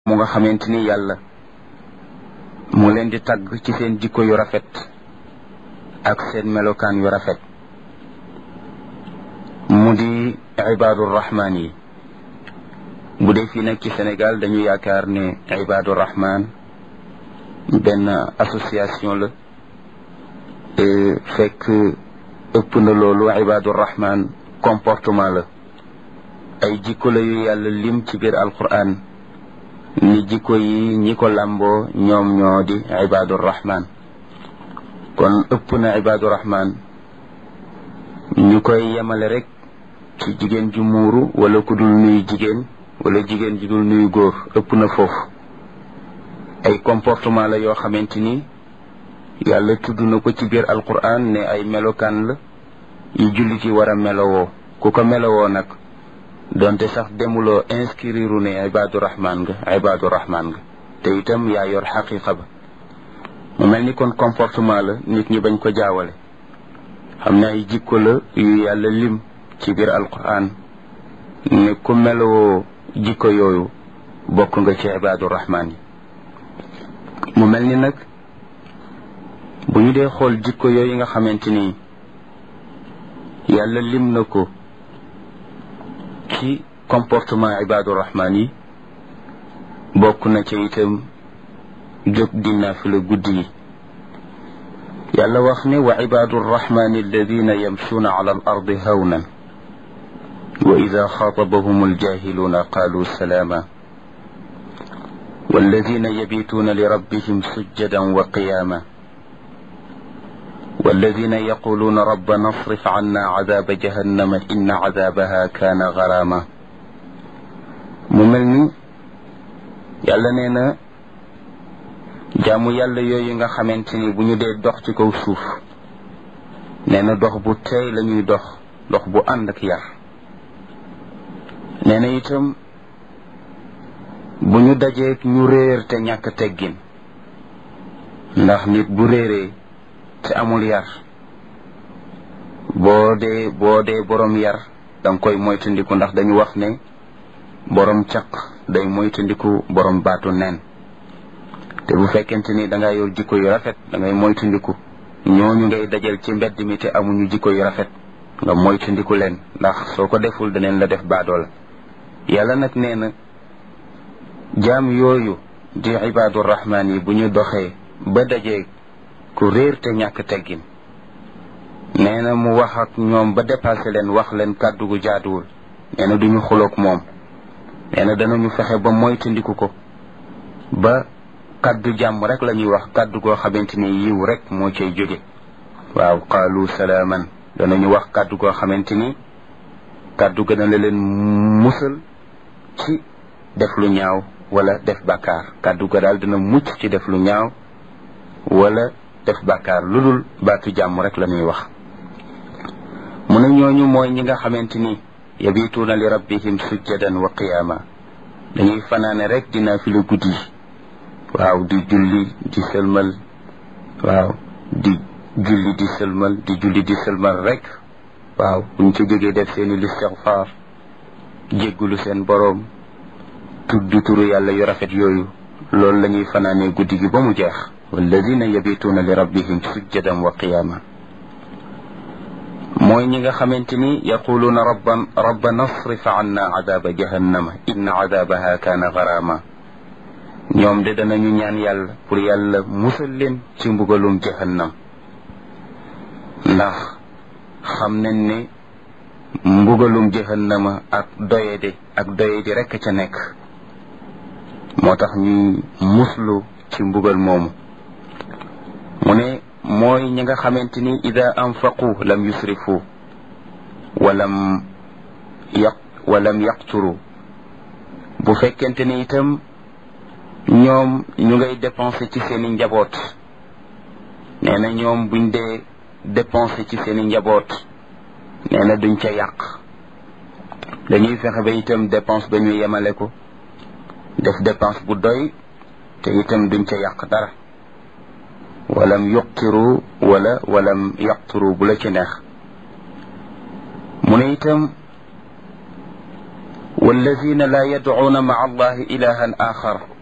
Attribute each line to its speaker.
Speaker 1: mu nga xamante ni yàlla mu leen di tagg ci seen jikko yu rafet ak seen melokaan yu rafet mu di ibaadu rahmaan yi bu dee fii nag ci Sénégal dañu yaakaar ne ibaadu rahmaan benn association la fekk ëpp na loolu ibaadu rahmaan comportement la ay jikko la yu yàlla lim ci biir alquran ni jikko yi ñi ko làmboo ñoom ñoo di ibaadu rahmaan kon ëpp na ibaadu rahmaan ñu koy yemale rek ci jigéen ju muuru wala ku dul nuyu jigéen wala jigéen ju dul nuyu góor ëpp na foofu ay comportement la yoo xamante ni yàlla tudd na ko ci biir alquran ne ay melokaan la yu jullit yi war a melowoo ku ko melowoo nag donte sax demuloo inscrire ne ibaadu rahmaan nga ibaadu rahmaan nga te itam yaa yor xaqiqa ba mu mel ni kon comportement la nit ñi bañ ko jaawale xam ne ay jikko la yu yàlla lim ci biir alquran ne ku melowoo jikko yooyu bokk nga ci ibaadu rahmaan yi mu mel ni nag bu ñu dee xool jikko yooyu nga xamante ni yàlla lim na ko ci comportement ibaadu rahmaan yi bokk na ca itam jóg di naafila guddi yi yàlla wax ne wa ibaadu rahmaani alladina yamshuuna ala al ardi hawnan wa ida xaatabahum aljahiluuna qaalu salaama والذين يبيتون لربهم سجدا وقياما والذين يقولون ربنا اصرف عنا عذاب جهنم إن عذابها كان غراما mu mel ni yàlla nee na jaamu yàlla yooyu nga xamante ni bu ñu dee dox ci kaw suuf nee na dox bu teey la ñuy dox dox bu ànd ak yar nee na itam bu ñu dajeek ñu réer te ñàkk teggin ndax nit bu réeree te amul yar boo dee boo dee borom yar danga koy moytandiku ndax dañu wax ne borom caq day moytandiku borom baatu nen te bu fekkente ni danga yor jikko yu rafet dangay moytandiku ñooñu ngay dajal ci mbedd mi te amuñu jikko yu rafet nga moytandiku leen ndax soo ko deful daneen la def baadoola yàlla nag nee na jaam yooyu di ibaadu rahmaan yi bu ñu doxee ba dajee ku réer te ñàkk teggin nee na mu wax ak ñoom ba dépassé leen wax leen kàddu gu jaaduwul nee na duñu xuloog moom nee na danañu fexe ba moytandiku ko ba kàddu jàmm rek la ñuy wax kàddu goo xamante ni yiw rek moo cay jóge waaw qaalu salaaman danañu wax kàddu goo xamante ni kàddu gën a la leen musal ci def lu ñaaw wala def bàkkaar kàddu ga daal dina mucc ci def lu ñaaw wala def bàkkaar lu dul baatu jàmm rek la ñuy wax mu ne ñooñu mooy ñi nga xamante ni yabituuna li rabbihim sujjadan wa qiyaama dañuy fanaane rek dina fi la guddi waaw di julli di sëlmal waaw di julli di sëlmal di julli di sëlmal rek waaw buñ ci jógee def seeni listixfaar jéggulu seen boroom tudd turu yàlla yu rafet yooyu loolu la ñuy fanaanee guddi gi ba mu jeex walladina yabituuna li rabbihim sujjadan wa qiyaama mooy ñi nga xamante ni yaquluuna rabban rabbana asrif anna adaaba jahannama inna adaabaha kaana garaama ñoom de danañu ñaan yàlla pour yàlla musal leen ci mbugalum jahannam ndax xam nañ ne mbugalum jahannama ak doyede ak doyedi rekk ca nekk moo tax ñuy muslu ci mbugal moomu mu ne mooy ñi nga xamante ni ida anfaqu lam yusrifu walam yaq walam yaqturu bu fekkente ni itam ñoom ñu ngay dépenser ci seeni njaboot nee na ñoom buñ dee dépenser ci seeni njaboot nee na duñ ca yàq dañuy fexe ba itam dépense ba ñu yemale ko def dépense bu doy te itam duñ ca yàq dara walam yuqtiru wala walam yaqturu bu la ci neex mu ne itam والذين لا يدعون مع الله إلها آخر